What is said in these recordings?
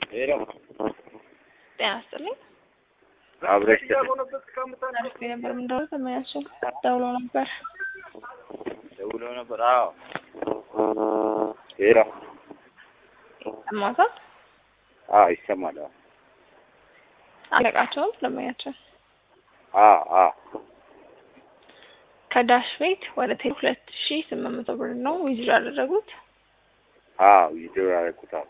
ሄሎ ጤና ይስጥልኝ። አብረሽ አሪፍ ነበር። ምን ደውሎ ተመያቸው ደውሎ ነበር። ደውሎ ነበር። አዎ ሄሎ ሰማታ አዎ ይሰማል። አዎ አለቃቸውም ተመያቸው አዎ አዎ ከዳሽ ቤት ወደ ቴሌ ሁለት ሺ ስምንት መቶ ብር ነው ዊዝድሮ ያደረጉት። አዎ ቪዲዮ ያደረኩታል።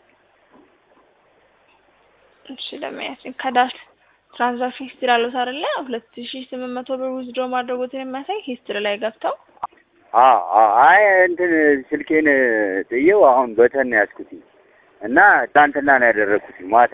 እሺ ለመያችን ከዳሽ ትራንዛክሽን ሂስትሪ አሉት አይደለ? ሁለት ሺ ስምንት መቶ ብር ዊዝድሮ ማድረጉትን የሚያሳይ ሂስትሪ ላይ ገብተው አዎ አዎ አይ እንትን ስልኬን ጥዬው አሁን በተን ነው ያዝኩት እና ትናንትና ነው ያደረኩት ማታ።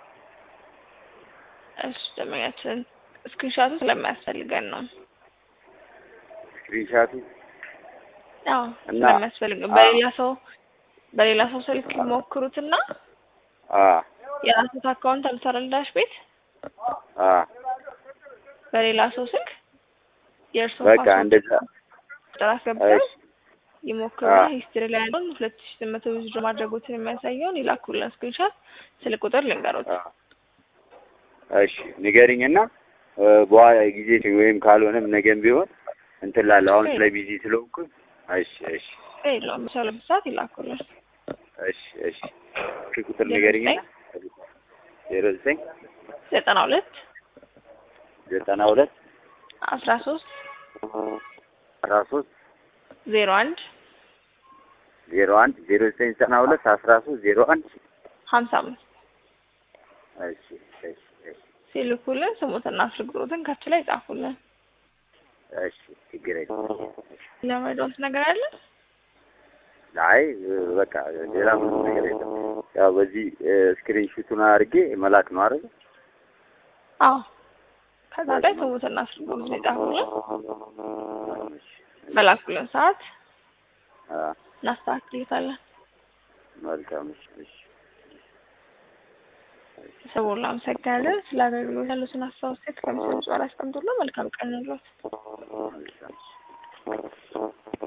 እሺ ለመያችን ስክሪንሻቱ ስለማያስፈልገን ነው። ስክሪንሻቱ አዎ እና ስለሚያስፈልገን በሌላ ሰው በሌላ ሰው ስልክ ይሞክሩትና አ የራሱት አካውንት አልሰራል ዳሽ ቤት አ በሌላ ሰው ስልክ የእርሶ በቃ እንደዛ ቁጥር አስገብተው እሺ ይሞክሩና አዎ። ሂስትሪ ላይ ያለውን ሁለት ሺ ስምንት መቶ ዊዝድሮ ማድረጉትን የሚያሳየውን ይላኩልን ስክሪንሻት ስልክ ቁጥር ልንገሮት። አ እሺ ንገሪኝና እ በኋላ ጊዜ ወይም ካልሆነም ነገም ቢሆን እንትን ላለሁ አሁን ስለ ቢዚ ስለሆንኩ እሺ እሺ የለውም በሰላም ሰዓት ይላኩልን። እሺ እሺ ስልክ ቁጥር ንገሪኝና ዜሮ ዘጠኝ ዘጠና ሁለት ዘጠና ሁለት አስራ ሶስት አስራ ሶስት ዜሮ አንድ ዜሮ አንድ ዜሮ ዘጠኝ ዘጠና ሁለት አስራ ሶስት ዜሮ አንድ ሀምሳ አምስት እሺ እሺ እሺ ሲልኩልን ስሙትና ስልክ ቁጥሩን ከች ላይ ጻፉልን። እሺ ችግር የለም ለመድረስ ነገር አለ? አይ በቃ ሌላ ምንም ነገር የለም ያው በዚህ ስክሪን ሹቱን አድርጌ መላክ ነው አይደል አዎ ከዛ ላይ ስሙትና ስልክ ቁጥሩን ይጻፉልን። በላኩልን ሰዓት አ እናስተካክልታለን። መልካም እሺ እሺ ሰቦላ አመሰግናለን። ስለ አገልግሎት ያሉትን አስተያየት ከሚሰጡ ጋር አስቀምጡልን። መልካም ቀን ይሁንልዎት። መልካም